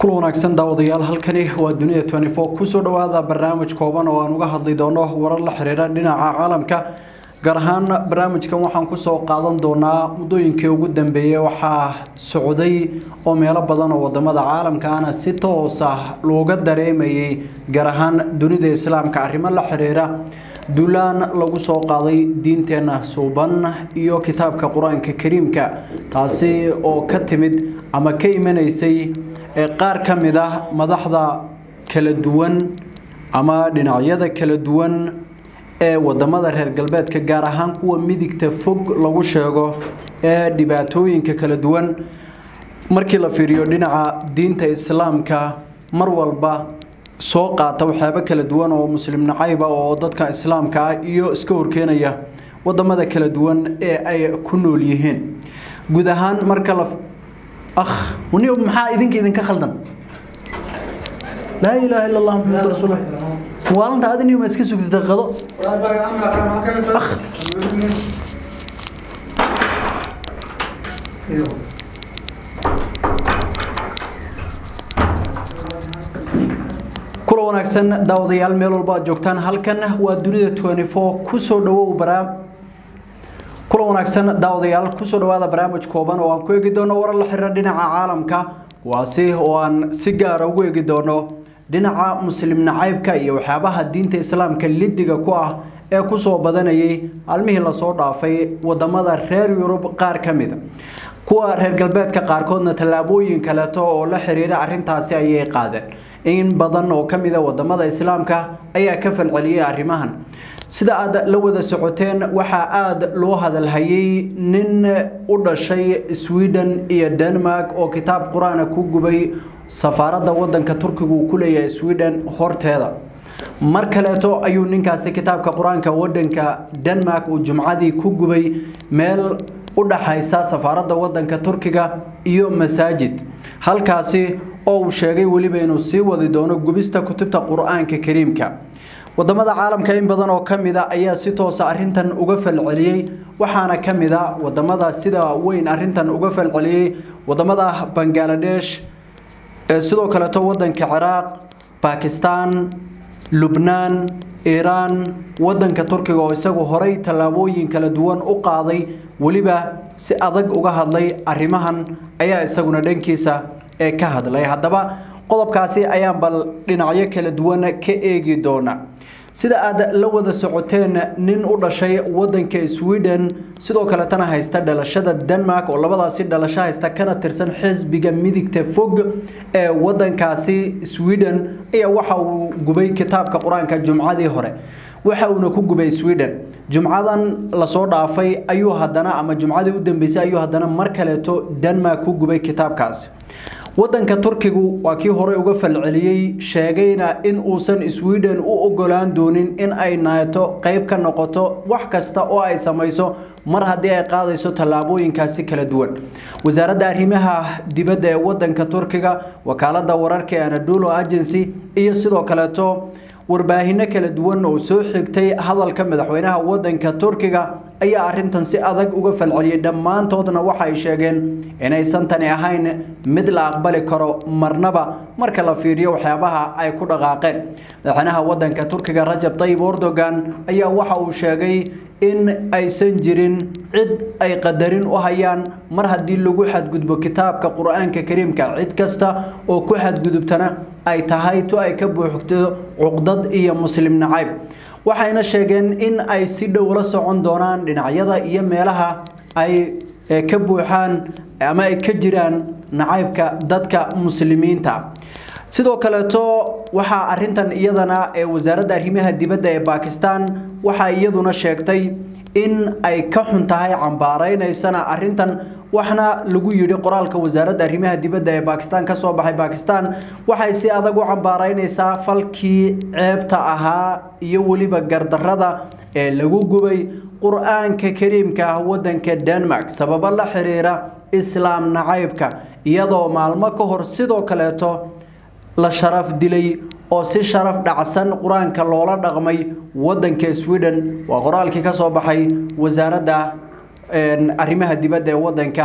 kul wanaagsan daawadayaal halkani waa dunida kusoo dhawaada barnaamij kooban oo aan uga hadli doono warar la xiriira dhinaca caalamka gaar ahaan barnaamijkan waxaan kusoo qaadan doonaa muddooyinkii ugu dambeeyey waxaa socday oo meelo badan oo wadamada caalamkaana si toos ah looga dareemayay gaar ahaan dunida islaamka arrimo la xiriira duulaan lagu soo qaaday diinteena suuban iyo kitaabka qur-aanka kariimka taasi oo ka timid ama ka imanaysay qaar ka mid ah madaxda kala duwan ama dhinacyada kala duwan ee wadamada reer galbeedka gaar ahaan kuwa midigta fog lagu sheego ee dhibaatooyinka kala duwan markii la fiiriyo dhinaca diinta islaamka mar walba soo qaata waxyaabo kala duwan oo muslim nacayba oo dadka islaamka ah iyo iska horkeenaya wadamada kala duwan ee ay ku nool yihiin guud ahaan marka la akh wani maxaa idinka idinka khaldan laa ilaaha illa allah muxamad rasuul maalinta adini ma iska sugtay daqiiqado akh kula wanaagsan daawadayaal meel walba aad joogtaan halkan waa dunida kusoo dhawow baraam kula wanaagsan daawadayaal kusoo dhawaada barnaamij kooban oo aan ku eegi doono warar la xiriira dhinaca caalamka kuwaasi oo aan si gaara ugu eegi doono dhinaca muslim nacaybka iyo waxyaabaha diinta islaamka lidiga ku ah ee kusoo badanayay maalmihii lasoo dhaafay wadamada reer yurub qaar ka mida kuwa reer galbeedka qaarkoodna tallaabooyin kaleeto oo la xiriira arintaasi ayay qaadeen in badan oo ka mida wadamada islaamka ayaa ka falceliyay arrimahan sida aad la wada socoteen waxaa aada loo hadalhayay nin u dhashay sweden iyo denmark oo kitaab qur-aana ku gubay safaaradda wadanka turkiga uu ku leeyahay sweden horteeda mar kaleeto ayuu ninkaasi kitaabka qur-aanka wadanka denmark uu jumcadii ku gubay meel u dhaxaysa safaaradda wadanka turkiga iyo masaajid halkaasi oo uu sheegay weliba inuu sii wadi doono gubista kutubta qur-aanka kariimka wadamada caalamka in badan oo ka mid a ayaa si toosa arintan uga falceliyey waxaana ka mid a wadamada sida weyn arintan uga falceliyey wadamada bangaladesh sidoo kaleeto wadanka ciraaq bakistan lubnaan iiraan wadanka turkiga oo isagu horay tallaabooyin kala duwan u qaaday weliba si adag uga hadlay arrimahan ayaa isaguna dhankiisa ee ka hadlay haddaba qodobkaasi ayaan bal dhinacyo kala duwan ka eegi doona sida aad la wada socoteen nin u dhashay wadanka sweden sidoo kaletana haysta dhalashada denmark oo labadaasi dhalasho haysta kana tirsan xisbiga midigta fog ee wadankaasi sweden ayaa waxa uu gubay kitaabka qur-aanka jumcadii hore waxa uuna ku gubay sweden jumcadan lasoo dhaafay ayuu haddana ama jumcadii u dambeysay ayuu haddana mar kaleeto denmark ku gubay kitaabkaasi wadanka turkigu waa kii horey uga falceliyey sheegayna in uusan sweden u ogolaan doonin in ay naato qeyb ka noqoto wax kasta oo ay samayso mar haddii ay qaadayso tallaabooyinkaasi kala duwan wasaaradda arrimaha dibadda ee wadanka turkiga wakaalada wararka ee anadolo agency iyo sidoo kaleeto warbaahinno kala duwan oo soo xigtay hadalka madaxweynaha wadanka turkiga ayaa arintan si adag uga falceliyay dhammaantoodna waxay sheegeen inaysan tani ahayn mid la aqbali karo marnaba marka la fiiriyo waxyaabaha ay ku dhaqaaqeen madaxweynaha wadanka turkiga rajab tayyib erdogan ayaa waxa uu sheegay in aysan jirin cid ay qadarin u hayaan mar haddii lagu xadgudbo kitaabka qur-aanka kariimka cid kasta oo ku xadgudubtana ay tahay tu ay ka buuxto cuqdad iyo muslim nacayb waxayna sheegeen in ay si dhow la socon doonaan dhinacyada iyo meelaha ay ka buuxaan ama ay ka jiraan nacaybka dadka muslimiinta sidoo kaleeto waxaa arintan iyadana ee wasaaradda arrimaha dibadda ee bakistan waxaa iyaduna sheegtay in ay ka xun tahay cambaareynaysana arintan waxna lagu yidhi qoraalka wasaaradda arrimaha dibadda ee bakistan kasoo baxay bakistan waxay si adag u cambaareynaysaa falkii ceebta ahaa iyo weliba gardarada ee lagu gubay qur-aanka kariimka ah wadanka denmark sababo la xiriira islaam nacaybka iyadoo maalmo ka hor sidoo kaleeto la sharaf dilay oo si sharaf dhacsan qur-aanka loola dhaqmay wadanka sweden waa qoraalkii kasoo baxay wasaaradda arrimaha dibadda ee wadanka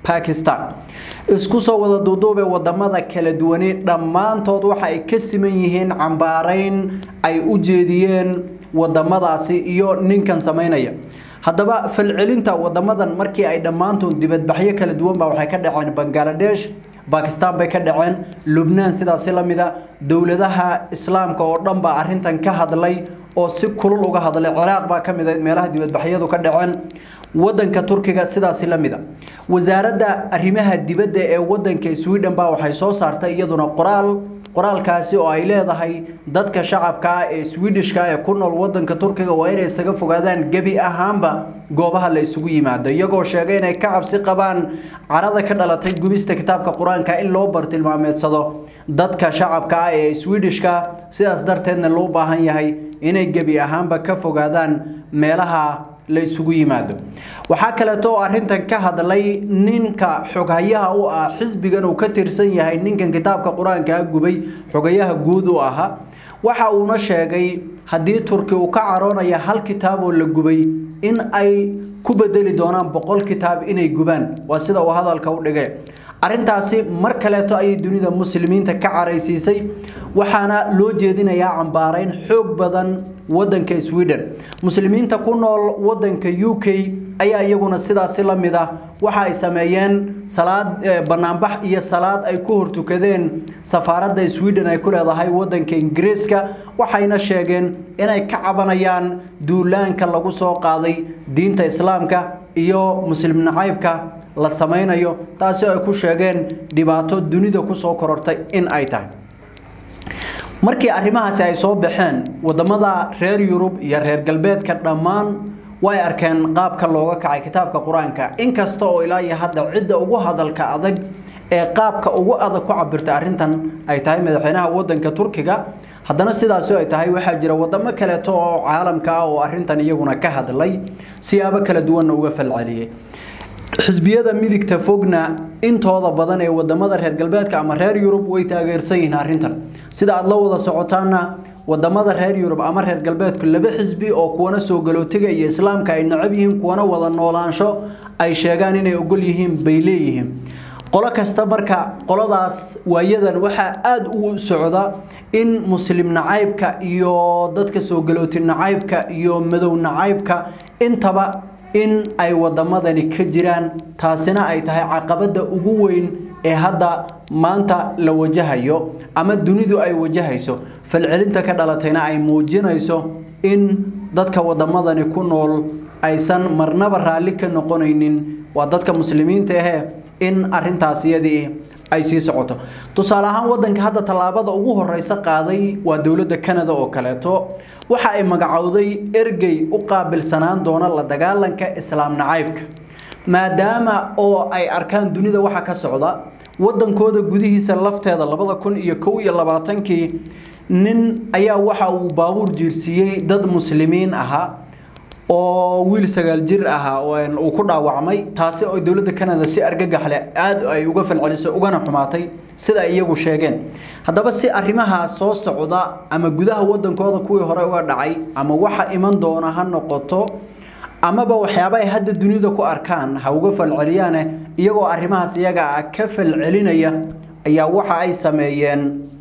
bakistan isku soo wada duuduube wadamada kala duwani dhammaantood waxa ay ka siman yihiin cambaarayn ay u jeediyeen wadamadaasi iyo ninkan samaynaya haddaba falcelinta wadamadan markii ay dhammaantood dibadbaxyo kala duwan baa waxay ka dhaceen bangaladesh bakistan bay ka dhaceen lubnaan sidaasi la mida dowladaha islaamka oo dhan baa arrintan ka hadlay oo si kulul uga hadlay ciraaq baa ka mid ahayd meelaha dibadbaxyadu ka dhaceen wadanka turkiga sidaasi la mida wasaaradda arrimaha dibadda ee wadanka sweden baa waxay soo saartay iyaduna qoraal qoraalkaasi oo ay leedahay dadka shacabka ah ee swedishka ee ku nool wadanka turkiga waa inay isaga fogaadaan gebi ahaanba goobaha la isugu yimaado iyagoo sheegay inay ka cabsi qabaan carada ka dhalatay gubista kitaabka qur-aanka in loo bartilmaameedsado dadka shacabka ah ee swedishka sidaas darteedna loo baahan yahay inay gebi ahaanba ka fogaadaan meelaha la isugu yimaado waxaa kaleeto oo arrintan ka hadlay ninka xoghayaha u ah xisbigan uu ka tirsan yahay ninkan kitaabka qur-aankaa gubay xogayaha guud u ahaa waxa uuna sheegay haddii turki uu ka caroonaya hal kitaab oo la gubay in ay ku bedeli doonaan boqol kitaab inay gubaan waa sida uu hadalka u dhigay arrintaasi mar kaleeto ayay dunida muslimiinta ka caraysiisay waxaana loo jeedinayaa cambaarayn xoog badan wadanka sweden muslimiinta ku nool wadanka u k ayaa iyaguna sidaasi la mid ah waxa ay sameeyeen salaad banaanbax iyo salaad ay ku hortukadeen safaaradda sweden ay ku leedahay wadanka ingiriiska waxayna sheegeen inay ka cabanayaan duulaanka lagu soo qaaday diinta islaamka iyo muslim nacaybka la samaynayo taasi ay ku sheegeen dhibaato dunida kusoo korortay in ay tahay markii arrimahaasi ay soo baxeen wadamada reer yurub iyo reer galbeedka dhammaan way arkeen qaabka looga kacay kitaabka qur-aanka inkasta oo ilaa iyo hadda cidda ugu hadalka adag ee qaabka ugu adag ku cabirtay arrintan ay tahay madaxweynaha wadanka turkiga haddana sidaasi ay tahay waxaa jira wadamo kaleeto oo caalamka ah oo arrintan iyaguna ka hadlay siyaabo kala duwanna uga falceliyey xisbiyada midigta fogna intooda badan ee wadamada reer galbeedka ama reer yurub way taageersan yihiin arrintan sida aad la wada socotaana wadamada reer yurub ama reer galbeedku laba xisbi oo kuwana soo galootiga iyo islaamka ay necab yihiin kuwana wada noolaansho ay sheegaan inay ogol yihiin bay leeyihiin qolo kasta marka qoladaas waayadan waxaa aada ugu socda in muslim nacaybka iyo dadka soo galooti nacaybka iyo madow nacaybka intaba in ay wadamadani ka jiraan taasina ay tahay caqabada ugu weyn ee hadda maanta la wajahayo ama dunidu ay wajahayso falcelinta ka dhalatayna ay muujinayso in dadka wadamadani ku nool aysan marnaba raalli ka noqonaynin waa dadka muslimiinta ahee in arintaas iyadii ay sii socoto tusaale ahaan wadanka hadda tallaabada ugu horeysa qaaday waa dowladda canada oo kaleeto waxa ay magacowday ergey u qaabilsanaan doona la dagaalanka islaam nacaybka maadaama oo ay arkaan dunida waxa ka socda wadankooda gudihiisa lafteeda labada kun iyo kow iyo labaatankii nin ayaa waxa uu baabuur jiirsiiyey dad muslimiin ahaa oo wiil sagaal jir ahaa uu ku dhaawacmay taasi oo dowladda canada si argagaxle aada ay uga falcelisay ugana xumaatay sida ay iyagu sheegeen haddaba si arrimahaas soo socda ama gudaha wadankooda kuwii hore uga dhacay ama waxa iman doona ha noqoto amaba waxyaaba ay hadda dunida ku arkaan ha uga falceliyaane iyagoo arrimahaas iyaga ah ka falcelinaya ayaa waxa ay sameeyeen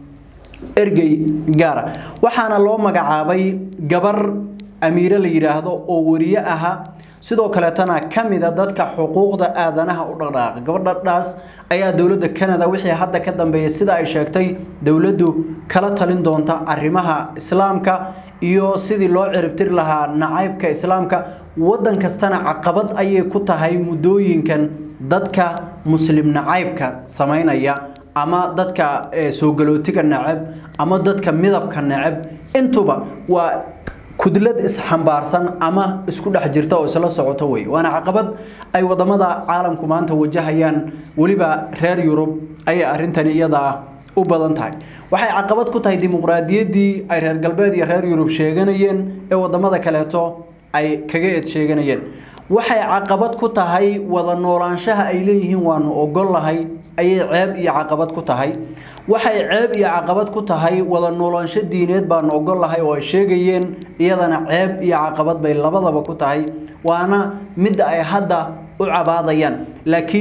ergey gaara waxaana loo magacaabay gabar amiire la yidhaahdo oo wariye aha sidoo kaleetana ka mida dadka xuquuqda aadanaha u dhaqdhaaqa gabadhadhaas ayaa dowladda canada wixii hadda ka dambeeyay sida ay sheegtay dowladdu kala talin doonta arrimaha islaamka iyo sidii loo ciribtiri lahaa nacaybka islaamka wadan kastana caqabad ayay ku tahay muddooyinkan dadka muslim nacaybka samaynaya ama dadka soo galootiga necab ama dadka midabka necab intuba waa kudlad isxambaarsan ama isku dhex jirta oo isla socoto wey waana caqabad ay wadamada caalamku maanta wajahayaan weliba reer yurub ayay arintani iyada u badan tahay waxay caqabad ku tahay dimuqraadiyaddii ay reer galbeed iyo reer yurub sheeganayeen ee wadamada kaleeto ay kaga eed sheeganayeen waxay caqabad ku tahay wada noolaanshaha ay leeyihiin waanu ogollahay ayay ceeb iyo caqabad ku tahay waxay ceeb iyo caqabad ku tahay wada noolaansho diineed baanu ogollahay oo ay sheegayeen iyadana ceeb iyo caqabad bay labadaba ku tahay waana midda ay hadda u cabaadayaan laakiin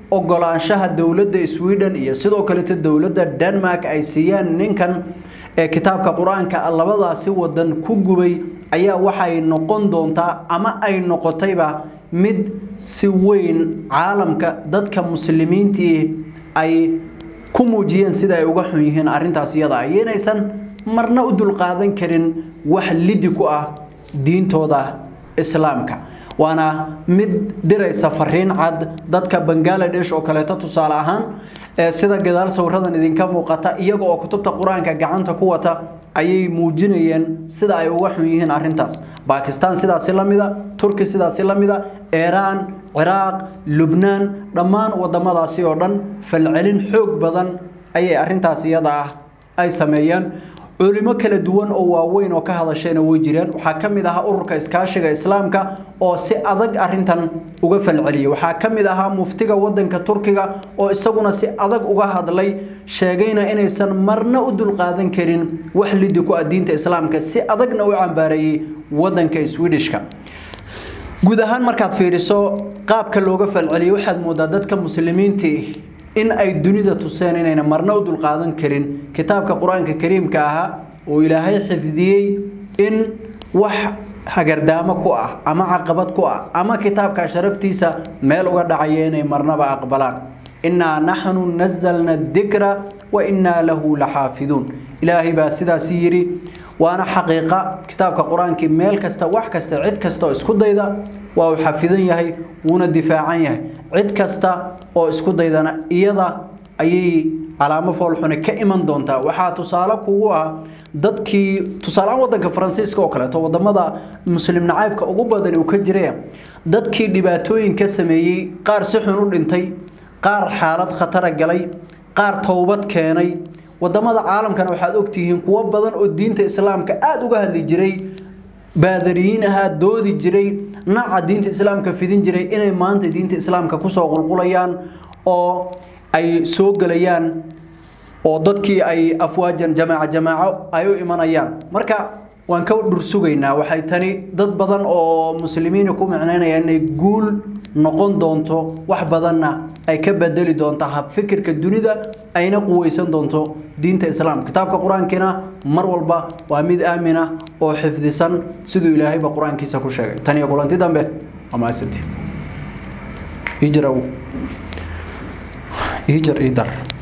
ogolaanshaha dowladda sweden iyo sidoo kaleeta dowladda denmark ay siiyaan ninkan ee kitaabka qur-aanka labadaasi wadan ku gubay ayaa waxay noqon doontaa ama ay noqotayba mid si weyn caalamka dadka muslimiintii ay ku muujiyeen sida ay uga xun yihiin arrintaas iyada iyo inaysan marna u dulqaadan karin wax lidi ku ah diintooda islaamka waana mid diraysa fariin cad dadka bangaladesh oo kaleeto tusaale ahaan sida gadaal sawiradan idinka muuqata iyaga oo kutubta qur-aanka gacanta ku wata ayay muujinayeen sida ay uga xun yihiin arrintaas bakistan sidaasi la mida turki sidaasi la mida iiraan ciraaq lubnaan dhammaan wadamadaasi oo dhan falcelin xoog badan ayay arrintaas iyada ah ay sameeyeen culimo kala duwan oo waaweyn oo ka hadashayna way jireen waxaa ka mid ahaa ururka iskaashiga islaamka oo si adag arintan uga falceliyay waxaa ka mid ahaa muftiga wadanka turkiga oo isaguna si adag uga hadlay sheegayna inaysan marna u dulqaadan karin wax lidi ku ah diinta islaamka si adagna u cambaareeyey wadanka swedishka guud ahaan markaad fiiriso qaabka looga falceliyay waxaad moodaa dadka muslimiintii in ay dunida tuseen inayna marna u dulqaadan karin kitaabka qur-aanka kariimka ahaa oo ilaahay xifdiyey in wax hagardaamo ku ah ama caqabad ku ah ama kitaabka sharaftiisa meel uga dhacaya inay marnaba aqbalaan innaa naxnu nazalna dikra wa innaa lahu laxaafiduun ilaahay baa sidaasi yidhi waana xaqiiqa kitaabka qur-aankii meel kasta wax kasta cid kasta oo isku dayda waa uu xafidan yahay wuuna difaacan yahay cid kasta oo isku daydana iyada ayay calaamo foolxune ka iman doontaa waxaa tusaale kugu ah dadkii tusaaleaan wadanka faransiiska oo kaleeto wadamada muslim nacaybka ugu badan uu ka jiraya dadkii dhibaatooyin ka sameeyey qaar si xun u dhintay qaar xaalad khatara galay qaar towbad keenay wadamada caalamkana waxaad ogtihiin kuwo badan oo diinta islaamka aada uga hadli jiray baadariyiin ahaa doodi jiray naca diinta islaamka fidin jiray inay maanta diinta islaamka kusoo qulqulayaan oo ay soo gelayaan oo dadkii ay afwaajan jamaaca jamaaco ay u imanayaan marka waan ka dhursugaynaa waxay tani dad badan oo muslimiina ku micnaynayaan inay guul noqon doonto wax badanna ay ka bedeli doonto habfikirka dunida ayna quweysan doonto diinta islaamka kitaabka qur-aankiina mar walba waa mid aamin ah oo xifdisan siduu ilaahayba qur-aankiisa ku sheegay tan iyo kulanti dambe amaasanti ijar ijar idar